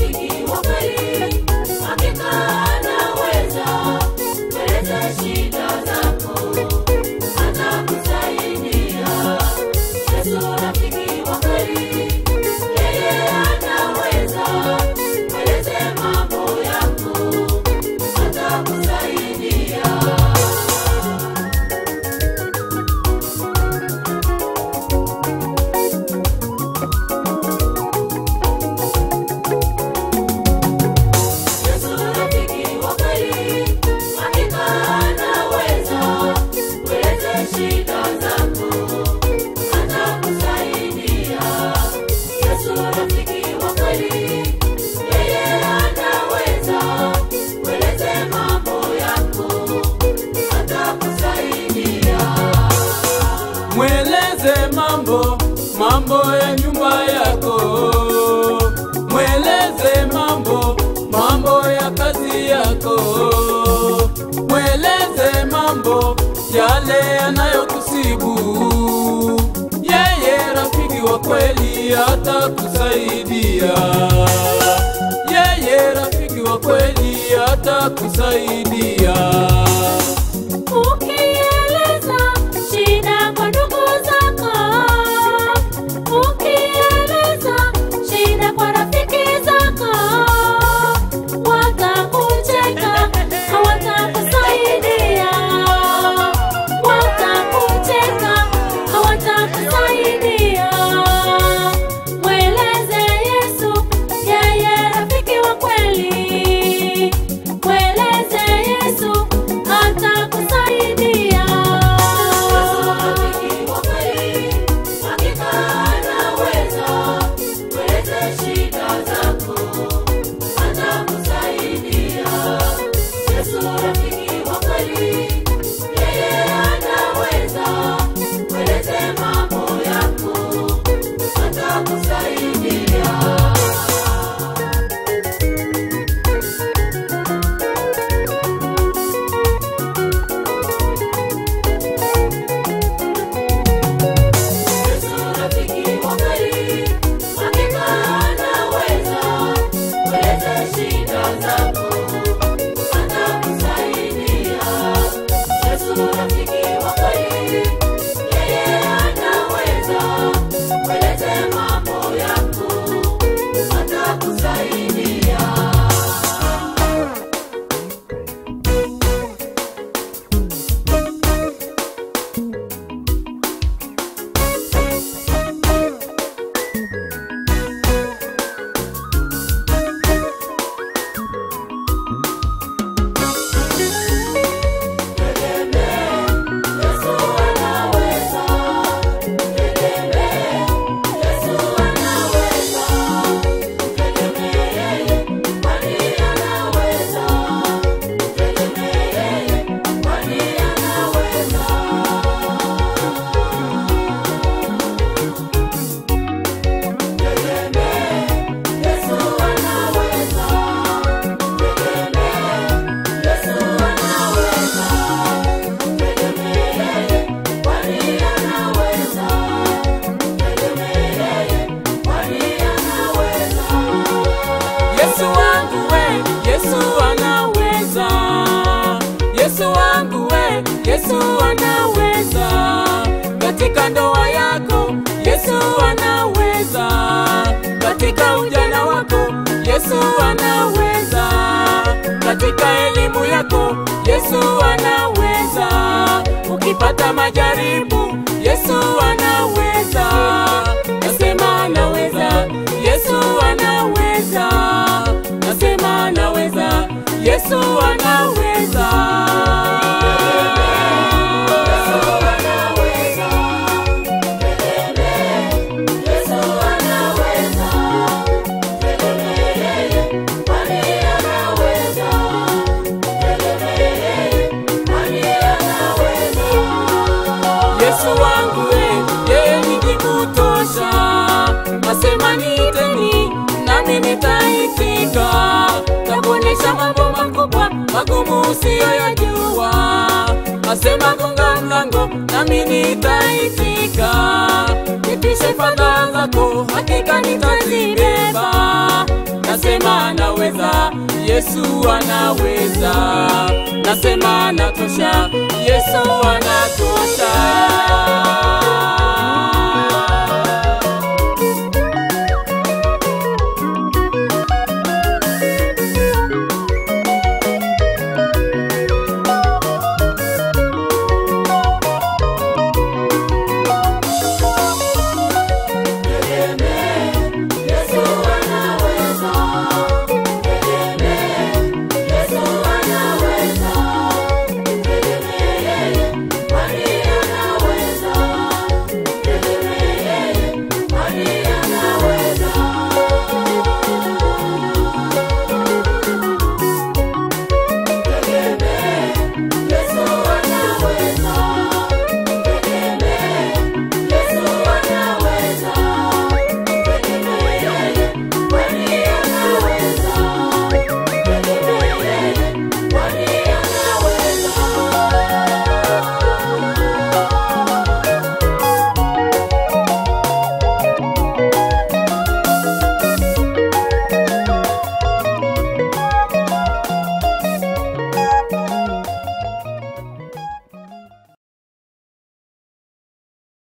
rafiki wa kweli, hakika anaweza kueleza shida zako, atakusaidia. Yesu rafiki wa kweli, yeye anaweza kueleze mambo yako, atakusaidia. Yesu rafiki wa kweli, hakika anaweza kueleza shida zako, atakusaidia. Yesu rafiki wa kweli, yeye anaweza kueleza mambo yako, atakusaidia. Mweleze mambo mambo ya nyumba yako, mweleze mambo mambo ya kazi yako, mweleze mambo yale yanayokusibu. Yeye rafiki wa kweli atakusaidia, yeye rafiki wa kweli atakusaidia. Ukieleza shida kwa ndugu zako, ukieleza shida kwa rafiki zako, watakucheka, hawatakusaidia. Watakucheka, hawatakusaidia. Mweleze Yesu, yeye rafiki wa kweli. Mweleze Yesu, atakusaidia. Yesu rafiki wa kweli, hakika anaweza kueleza shida zako, atakusaidia. Yesu rafiki wa kweli, yeye anaweza kueleza mambo yako, atakusaidia. Yesu rafiki wa kweli, hakika anaweza kueleza shida zako, atakusaidia. Yesu rafiki wa kweli, yeye anaweza kueleza mambo yako, atakusaidia. Yesu anaweza, tegemee. Yesu anaweza, tegemee. Kwani anaweza, tegemee. Kwani anaweza. Tegemee. Yesu anaweza, tegemee. Yesu anaweza. Tegemee, kwani anaweza. Tegemee, kwani anaweza. Yesu wangu we, Yesu anaweza. Yesu wangu we, Yesu anaweza. Katika ndoa yako, Yesu anaweza. Katika ujana wako, Yesu anaweza. Katika elimu yako, Yesu anaweza. Ukipata majaribu, Yesu anaweza. Nasema anaweza, Yesu anaweza. Nasema anaweza, Yesu anaweza. Yesu anaweza. Tegemee, Yesu anaweza. Tegemee, kwani anaweza. Tegemee, kwani anaweza. Yesu wangu we, yeye ni jibu tosha. Nasema niiteni, nami nitaitika. Takuonyesha mambo makubwa magumu usiyoyajua. Nasema gonga mlango, nami nitaitika. Nipishe fadhaa zako, hakika nitazibeba. nasema anaweza, Yesu anaweza, nasema anatosha, Yesu anatosha.